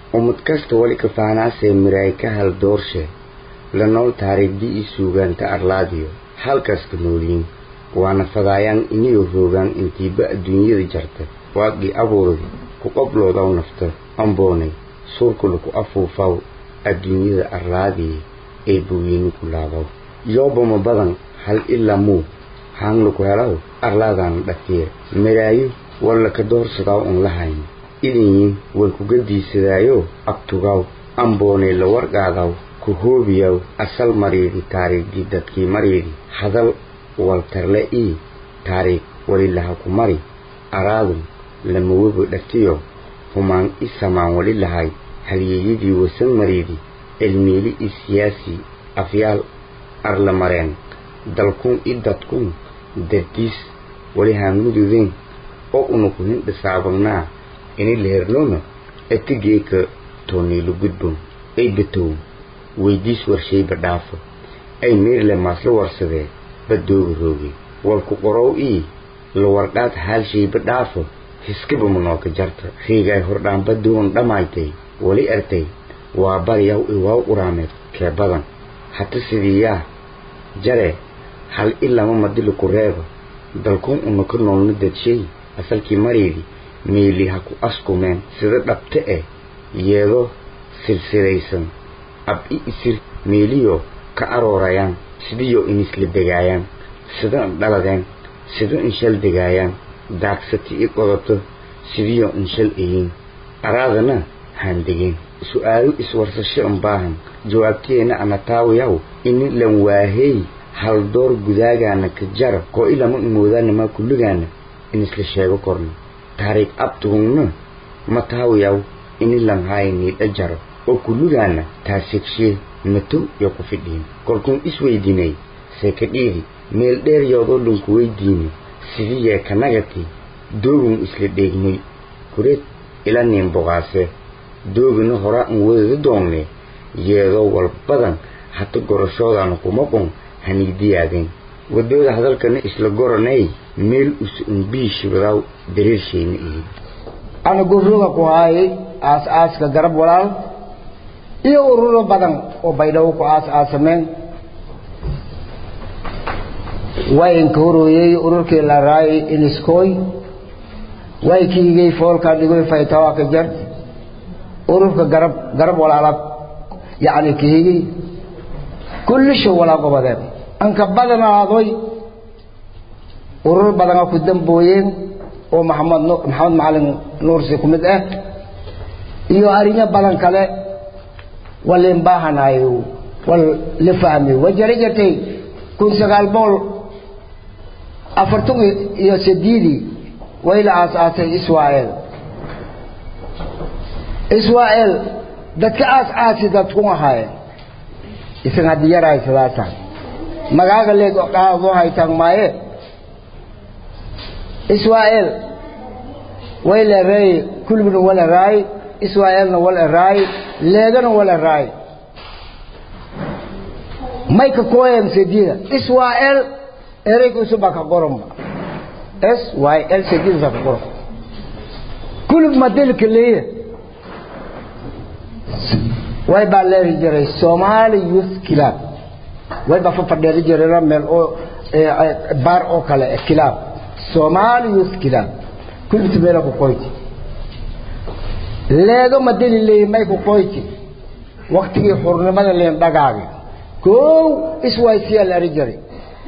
ummad kasta wali ka faanaasee miraay ka hal doorshe la nool taariikhdii ii suugaanta arlaadiyo halkaska nooliyin waana fadaayaan iniyo roogaan intiiba adduunyada jarta waaqii abuuradi ku qobloodaw nafta amboonay suurkula ku afuufaw adduunyada arlaadiye ee bogeyni ku laabaw yoobama badan hal ilaa muu haangla ku helaw arlaadaana dhatiye miraayo walla ka doorsadaaw un lahayn idinyin way kuga diisadaayo abtugaw amboonay la warqaadaw ku hoobiyaw asal mariidi taariikhdii dadkii mariidi hadal waltarle ii taariikh walilaha ku mari araadun lamawaba dhatiyo humaan i samaan wali lahay halyeeyadii wasan mariidi cilmiili i siyaasi afyaal arla mareen dalkun i dadkun dardiis wali haanmududeen oo una ku hindhisaabagnaa ini lehernoona etigeeka tooniilu gudbon ay batow weydiis warshayba dhaafo ay meerle maasla warsadee badooga rooge walku qorow ii la wardhaad haalshayba dhaafo hiskaba manooka jarta riigay hordhaanba duwan dhammaytay wali ertay waa baryaw iwaaw uraameed kee badan hata sidii yaa jare hal i lama madili ku reeba dalkuun una ka noolna dadshay asalkii maraydi meeli ha ku askumeen sida dhabte eh yeedo silsilaysan ab i isir meeliyo ka aroorayaan sidiyo inisla degaayaan sida indhaladeen sida inshal degaayaan daagsati i qodato sidiyo inshal eyin araadana haan degeen su-aalo iswarsasho un baahan jawaabtiyeenna ana taawayaw ini lan waahey hal door gudaagaana ka jara koo ilama imoodaanamaa kulligaana in isla sheego korno taariikh abtugungna ma taawayaw ini lan haay niidha jaro oo kulligaana taasegshe matow yo ku fidhiin kolkuun isweydiinay seekadhiidi meel dheer yoodoo dhanku weydiini sidii yeekanagati doogun isla dheegnay kureed ila niin boqaase doogina horaa an wadada doonne yeedoo walbadan hata gorashoodaana kuma qon haniidiyaadeen wadooda hadalkana isla goranay meel usa unbii shibadaaw dareershayna ihid ana gofroga ku haayay aas-aaska garab walaal iyo ururo badan oo baydhabo ku aas-aasameen waynka horooyey ururkii la raayay iniskooy way kiigay foolka dhigoy faytawa ka jar ururka garab garab walaalad yacni kiigay kullisho walaa gobadeen anka badanaadoy urur badana ku dambooyeen oo maxamed maxamed macalin nuursi ku mid ah iyo arinya badan kale walin baahanayo wal la fahmi wajari jartay kun sagaal bool afartan iyo sideedii way la aasaasay israa'el israa'el dadka aas-aasi dadku ahaayeen isan haddii yarahay sidaasaan magaaga leeg qaadoo haytaan maaye israa'el way la raay kulbina wala raay israa'elna wala raay leegana wala raay mayka kooyam sedida israa'el ereyga usubaa ka qoranba s y l sedida ka qoran kulub madelka leeya way baa leeri jiray somali youth club way baa fafadheeri jirayna meel oo baar oo kale club somali youth club kulubta meela ku qoyti leego madeli leeyi may ku qoyti waktigii xurnimada leen dhagaagi kow iswaysiyaa la ari jiray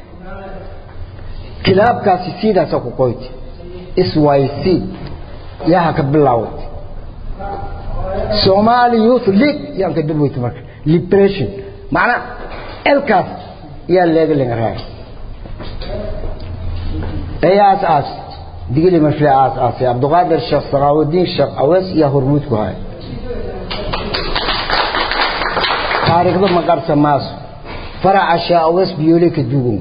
kilaabkaasi sidaasa ku qoyti syc yaha ka bilaaway somali youth league yaan ka dibweyta marka liberation macnaa elkaas yaa leega lenga raay ay aas aas digili marfile aas aasay cabdiqaadir sheekh sakaawudiin sheekh awees yaa hormuud ku haya taariikhda maqarsa maaso faraca sheekh awees biyoole ka dugun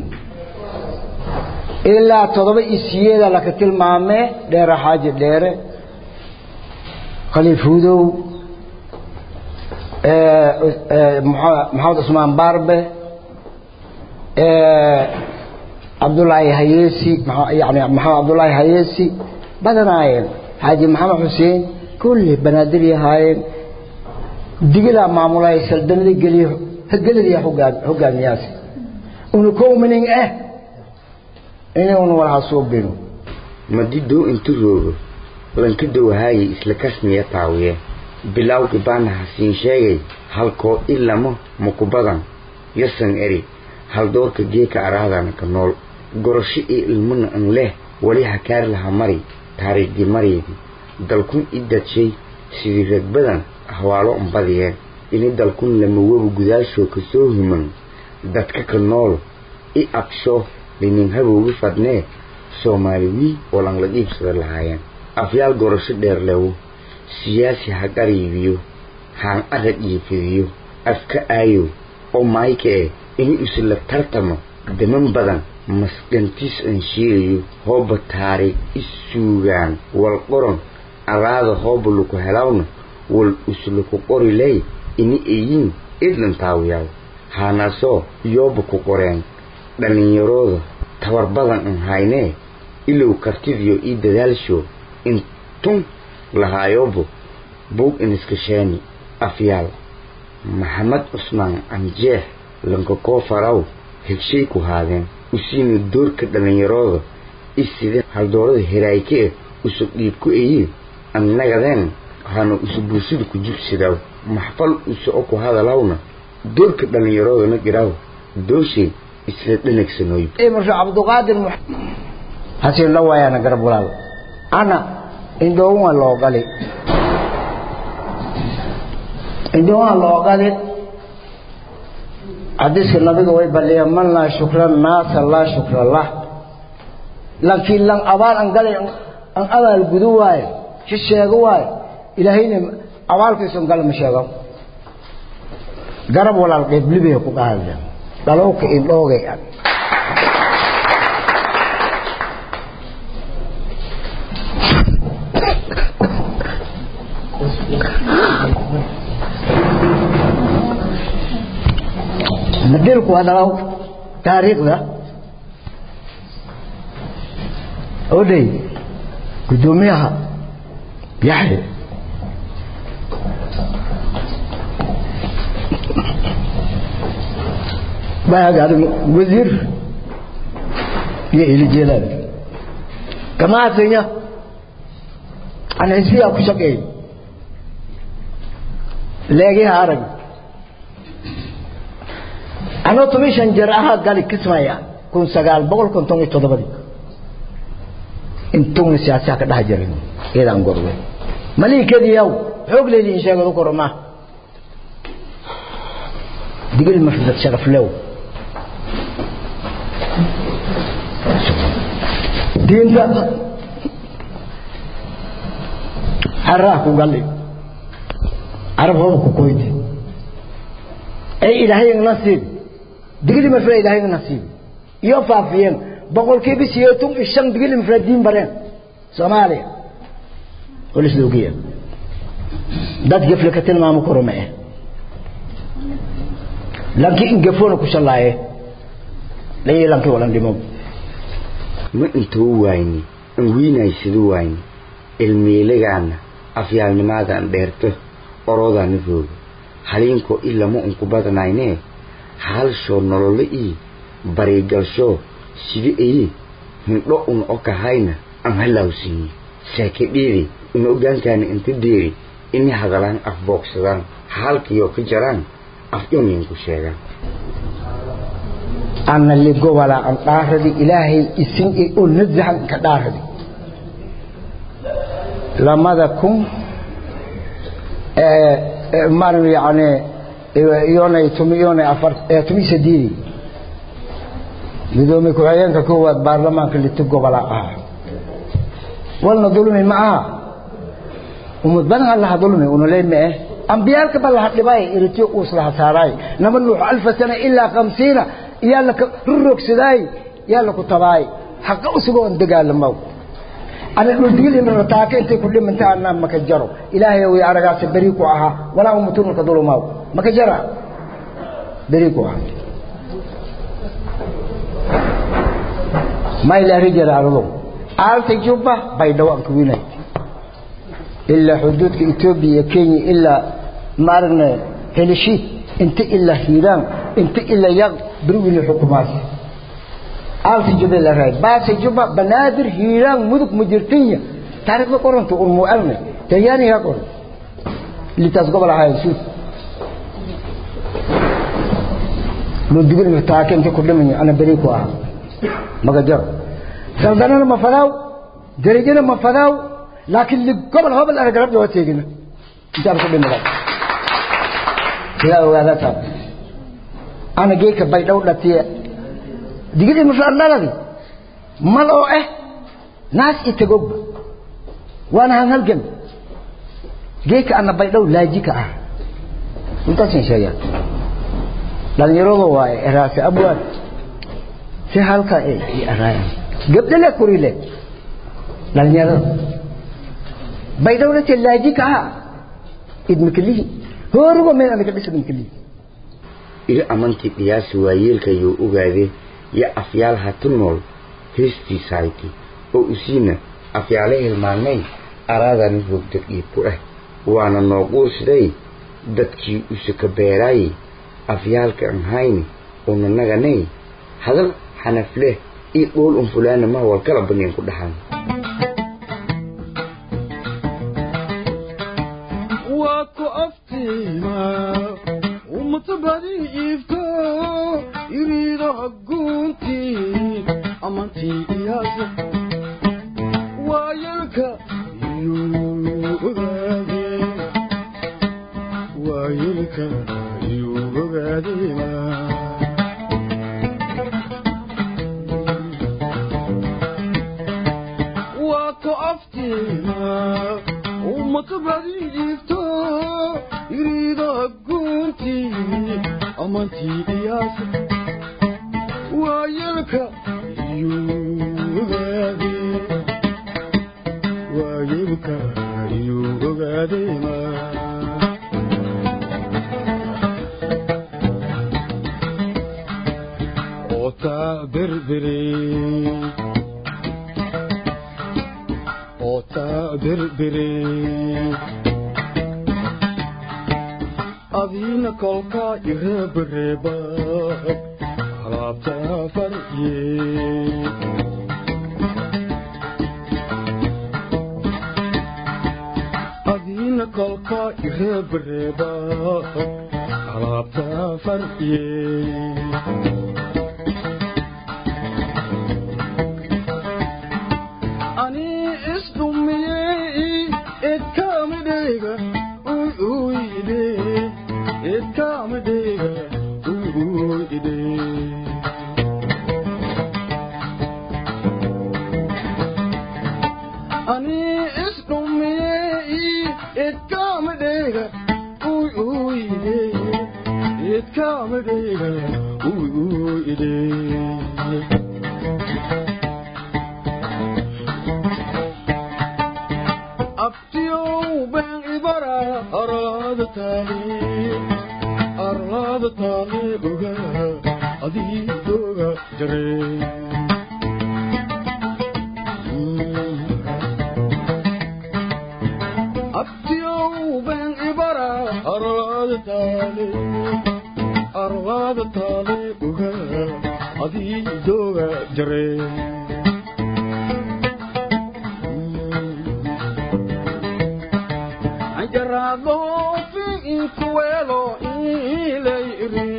ilaa toddoba isiyeeda laka tilmaamee dheere xaaji dheere khaliif hudow maxamed cusmaan baarbe cabdullaahi hayeesi yani maxamed cabdullaahi hayeesi badanaayeen xaaji maxamed xuseen kulli banaadir ahaayeen digilaa maamulaya saldanada geliyo geladiya hogaamiyaasi una kowmanin eh inuuna walaha suubino madi doo intu roogo lanka dowahaaye isla kasniya taawiye bilawgi baana hasiin sheegay halkoo ilamo makubadan yasan eri haldoorka geeka araadana ka nool gorasho iyo ilmana an leh wali hakaar laha mari taariikhdii maryadii dalkun i dadshay sidii ragbadan hawaalo ambadiyeen ini dalkun lamawoba gudaashoo ka soo human dadka ka nool i absho linin habowgi fadnee soomaali wii oo langla dhiibsada lahaayeen afyaal gorasho dheer lewo siyaasi ha qariibiyo haan arag iyo fidiyo afka aayow oo maayka eh ini isla tartamo daman badan masqantiis aan sheegayo hooba taariikh isuugaan wal qoron araada hooba laku helawna wal uslaku qori ley ini eyiin idlan taawiyaw haanaasoo iyooba ku qoreen dhallinyarooda tabar badan an haynee ilow kartidiyo ii dadaalsho intun lahaayobo buug iniskasheeni afyaal maxamed cusmaan anjeex lankakoo faraw hegshay ku haadeen usiina doorka dhallinyarooda iside haldoorada heraayke eh usub dhiib ku eyi annagadeen hana usu bulshada ku jubsidaw maxfal uso o ku hadalawna doorka dhallinyaroodana giraw dooshay isla dhanagsanooy marka cabduqaadir hasiin la waayaana garab walaal ana indhoowaa loo gali indhoowaa loo gali xadiiska nabiga way baliya man laa shukra naasa laa shukra lah laakiin lan abaal an gali an abaal gudu waayo si sheego waayo ilaahayna abaalkiisu gal ma sheego garab walaal qeyblibiga ku qaadaya dhalowka indhoogay an madilku waa dhalow taariikhda odhay guddoomiyaha yaxye baagaari wasiir iyo ilijeelaad gamaasanya an xisbiyaa ku shaqeey leegiha arag anoo toban shan jeer ahaa gali kismaya kun sagaal boqol konton iyo toddobadii intuuna siyaasiha ka dhex jirin iyadaan gorwe maliikadiyaw xoog leediin sheegadu koro ma digil mafdad sharaflew diinta xaraha ku galli carab hoba ku koyti ay ilaahay nasiib digli mafra ilaahay nasiib iyo faafiyeen boqolkiiba sideetan iyo shan digli mafra diin bareen soomaaliya walis loogiya dad gefle ka tilmaamo koroma eh lanki ingefona ku shallaaye layi lanki walan dhimo ma intuu waayni an wiinaysadu waayni ilmiilagaana afyaalnimaadaan dheerto orodaana rooga haliinkoo ilama unku badanaynee halshoo nololo ii barigalshoo sida eyi hindho un okahayna an halawsiiye saakadheedi in ogaankaana inta deeri ini hadalaan afboogsadaan halkiyoo ka jaraan afdhoninku sheegaan ana ligobala an dhaaradi ilaahay isin i oo nazahan ka dhaaradi lamada kun maanu yani iyonay tumi iyonay afar tumi sadiidi gudoomiye ku-xigeenka koowaad baarlamaanka liti gobola ah walna dulmi ma aha umad badan allaha dulmi unaleen ma eh ambiyaalka ba laha dhibay iritiyo uus laha saaraay nama nuux alfa sana ilaa khamsiina iyaa laka rurogsaday yaa laku tabaay haqa usugoo on dagaalamaw ana dhuldigilina taaka intay ku dhimanta anaa maka jaro ilaahay way aragaasa beri ku ahaa walaa umutunka dulumaw maka jara beri ku ahaa ما إلا رجال عرضهم عارف جوبة بيدوا أنكويني إلا حدود إثيوبيا كينيا إلا maaragna helishiid inta ilaa hiiraan inta ilaa yaq berwili xukumaas aalta jube la raay baasa juba banaadir hiiraan mudug mujirtinya taariikhda qoranta urmu alme talyaaniga qoran litaas gobol ahayn suud loo digir taakenta ku dhimay ana bari ku ah magajar saldanana ma fadaaw darajana ma fadaaw laakiin li gobol hobol ana garab doo teegina intaan ku dhimay yaa ogaada taa ana geeka bay dhow dhatiye digir ma fadlaladi mal oo eh naas itagog waana han halgan geeka ana bay dhow laajika ah intaasin sheegaa dhalinyaradu waaye eraase abwaan si halka ay araayan gabdhale kurile dhalinyarada baydhowlate laaji ka aha idmakalihi hoorugo meel anaga dhisadmakalihi iri amantii qiyaasi waayeelkayuu ogaade yo afyaal hatu nool heestiisahayti oo usiina afyaale hilmaanay araadani hogdad iibku ah waana nooquusiday dadkii usaka beeraayey afyaalka an hayni unanaganay hadal xanafleh io dhool un fulaana ma walkala baneen ku dhaxan waa ku aftiima ummadabadi iifto iriido haguuntii amantii iyaasa waayelka iyuu ogaade waayelka iyuu ogaadema waa ku aftiima ummadabadi iifto iriido haguuntii amantii iyaasa waayelka iyuu ogaade waayelka iyuu ogaadema otaa berbere otaa berbere adiina kolkaa ireebareeba alaabtaa farye adiina kolkaa ireebareeba alaabtaa farye ani isdhumiyey edkaamidheyga uy uyde edkaamidheyga uy uyde ani isdhumiyey edkaamidheyga uy uyde edkaamidheyga uy uyde abtiyow been ibara arlaada taali arlaada taali oga adii dooga jare abtiyow been ibara arlaada taali arlaada taali oga adii dooga jare anjarado fi inkuwelo ileiri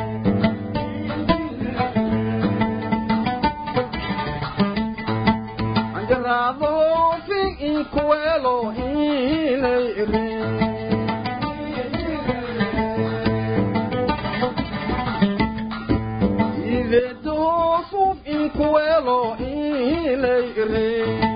anjarado fi inkuwelo ileiri idedo suf inkuwelo ileiri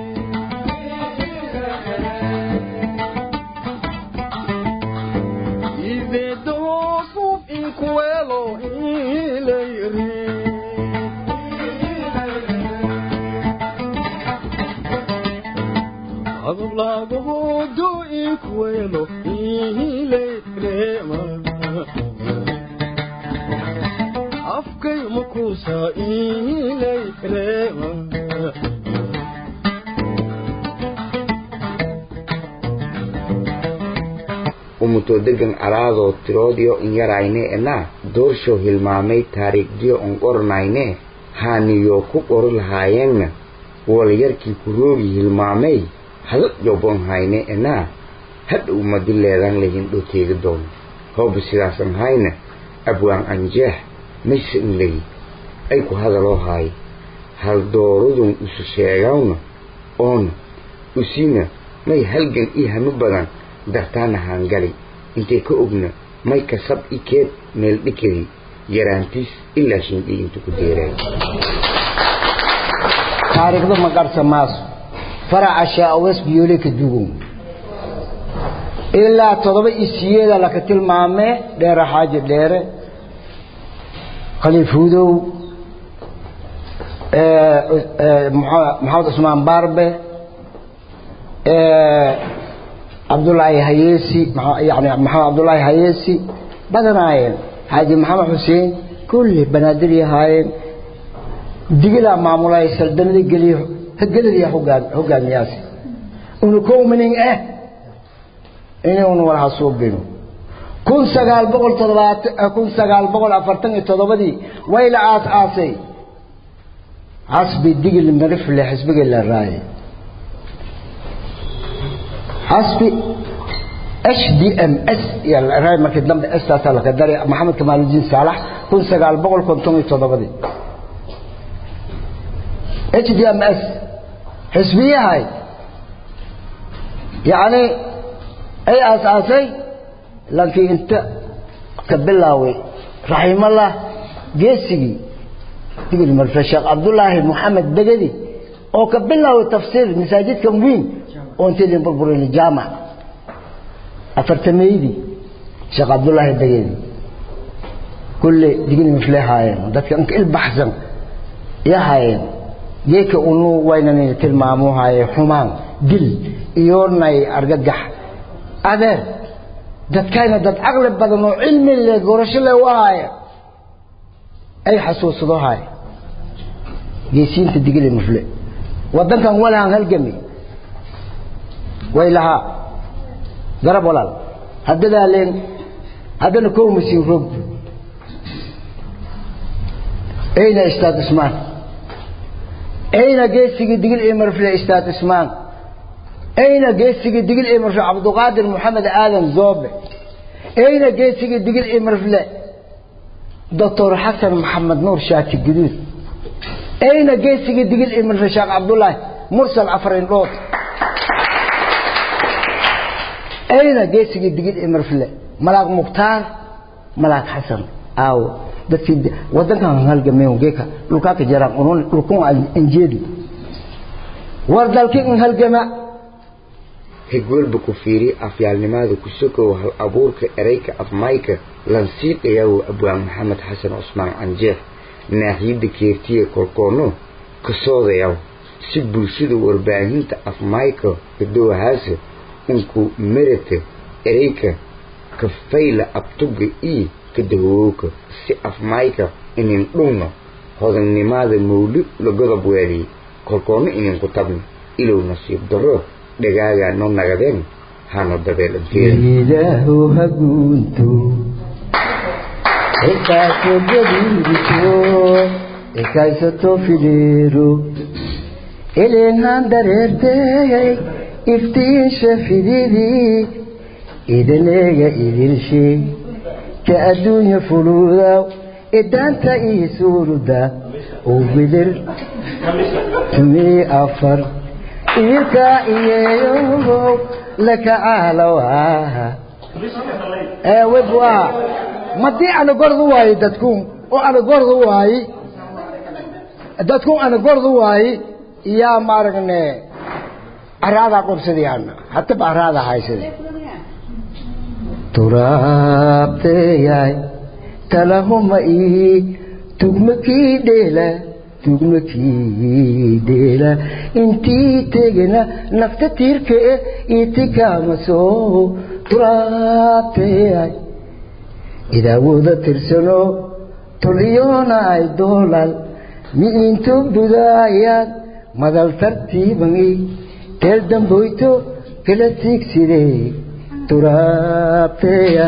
Ivedo suf inkuelo ileiri Agablago do inkuelo ileirema Afkay makusa ileirema umu umutoo degan alaadoo tiroodiyo in yarayne enaa doorshow hilmaamay taariikhdiyo on qoranayne haaniyoo ku qori lahaayeenna walyarkii ku roogi hilmaamay hadad jobon hayne enaa hadhow madi leedan lahin dhoteegi doono hooba sidaasan hayna abwaan anjeex mayse in legi ay ku hadaloo haay hal dooradun isu sheegawna oona usina may halgan ii hami badan dartaana haangali intay ka ogna may kasab i keed meel dhikadii yaraantiis ilaa shindhii intu ku deeraay taariikhda ma garsa maaso faraca shaawes biyoole ka dugun ilaa toddoba isiyeeda laka tilmaamee dheere xaaji dheere khaliif hudow maxamed cusmaan baarbe cabdullaahi hayeesi yani maxamed cabdullaahi hayeesi badanaayeen xaaji maxamed xuseen kulli banaadir yahaayeen digilaa maamulay saldanada geliyo geladiya hogaamiyaasi una kowminin ah inuuna wala hasuubino kun sagaal boqol toddobaatan kun sagaal boqol afartan iyo toddobadii way la aas aasay xasbi digil marifle xisbiga la raayay xasbi h d m s yaa la raayay markii dambe staasaa laka daray maxamed kamaaludiin saalax kun sagaal boqol konton iyo toddobadii h d m s xisbiyahay yacni ay aas-aasay laakiin inta ka bilaaway raximallah geesigii digil marfe sheekh cabdullaahi moxamed degedi oo ka bilaaway tafsiir masaajidkan weyn oo intaydan burburin jaamac afartameydii sheekh cabdullaahi degedi kulle digil mifle haayeen dadka inka ilbaxsan ya haayeen geeka unu waynan tilmaamu haaye xumaan dil iyo nay argagax adeer dadkayna dad caqli badan oo cilmi le gorasho le u ahaaya ay xasuusado haaya geesiinta digili mufle waddankan walahan halgami way lahaa garab walaal haddadaa leen haddana kow masiin roogto ayna istaad ismaan ayna geesigii digil iyo marfle istaad ismaan ayna geesigii digil iyo marfle cabduqaadir moxamed aadan zoobe ayna geesigii digil iyo marfle doctor xasan maxamed nuur shaati guduud ayna geesigii digil iyo marfle sheekh cabdullaahi mursal afarin dhood ayna geesigii digil iyo marfle malaag mukhtaar malaag xasan aawo dadkii wadankan halgameen geeka dhulkaaka jaraan unun dhulkun anjeedu war dalkii in halgama hegwelba ku fiiri afyaalnimaada ku sokow hal abuurka ereyka afmayka lansiiqayaw abwaan maxamed xasan cusmaan canjeex naaxiyadda keertiya kolkoono kasoodayaw si bulshada warbaahinta afmayka gadoohaasa unku merata ereyka kafayla abtuga ii kadahooka si afmayka inin dhugno hodannimada mawli la godob weeliy kolkoonna inin ku tabno ilow nasiib darro dhagaagaa noo nagadeen hano dabeelanteeda haguunto ekaaso gadiirito ekaysato fideero elenhan dareerteey iftiinsha fididii idaneega idilshe ka adduunya fuluudaw idaanta ii suuruda oo bidir tumii afar iirkaa iyeeyow lakacaalawaha eewebwaa madii ana gordu waaye dadkun oo ana gordu waaye dadkun ana gordu waaye yaa maaragne araadaa qobsadayaana hataba araadaa haysada turaabteyaay talahuma ii tugmakii dheela tugmakii dheela intii tegena nafta tiirkee itikaamaso turaabteyaay idaawooda tirsano toliyoonaay doolal mi'into budaayaad madal tartiibani teel damboyto kala tiigsidee turaabteya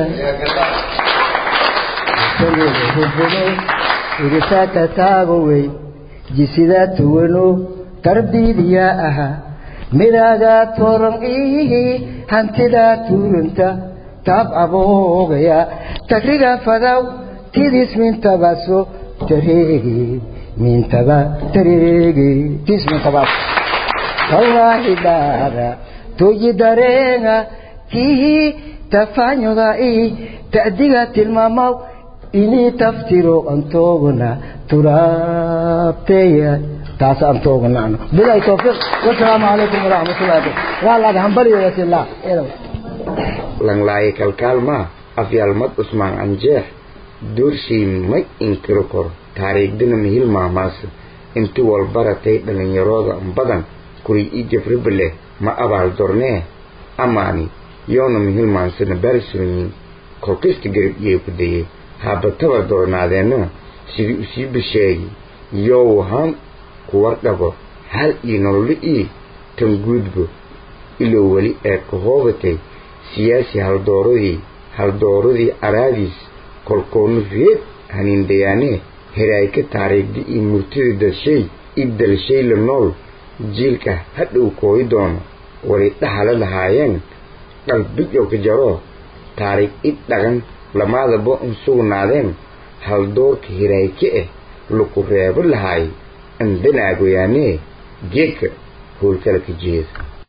irisaka taagowey jisidaa tuwano tarbiidiyaa ahaa midaagaa tooran ihi hantidaa tuuranta taab aboogaya tagriga fadaw tidis mintabaso tareegi mintaba tareegi tis mintabas wallaahi dhaara toyi dareenga kihi tafanyoda i ta'diga tilmaamaw inii taftiro antoogna turaabteya taas antoognaano bilahi tawfiiq wasalaamu calaykum waraxmatullahi wabarakatu waa laga hambaliyo yasillah langlaaye kalkaalmaa afyaalmad usmaan anjeex doorshay may inkiro kor taariikhdina mihil maamaasa inti walbaratay dhallinyarooda badan kuray ii jafribale ma abaal dornee amaani yoona mihil maansana baalsoonyin kolkaysta garab iyay ku dayey haabatabar doornaadeenna sidii usii basheegi yoo wahaan ku wardhabo hal ii nololo ii tan guudbo ilow weli eed ka hoobatay siyaasi haldooradii haldooradii araadiis kolkoonu reed haniindayaanee heraayka taariikhdi iyo murtida dalshay i dalshay la nool jiilka hadhow kooyi doono wali dhahala lahaayeen qalbijow ka jaroo taariikh id dhaqan lamaadaba un sugnaadeen haldoorka hiraayke ah laku reebo lahaay andanaagoyaanee geedka howlkala ka jeeda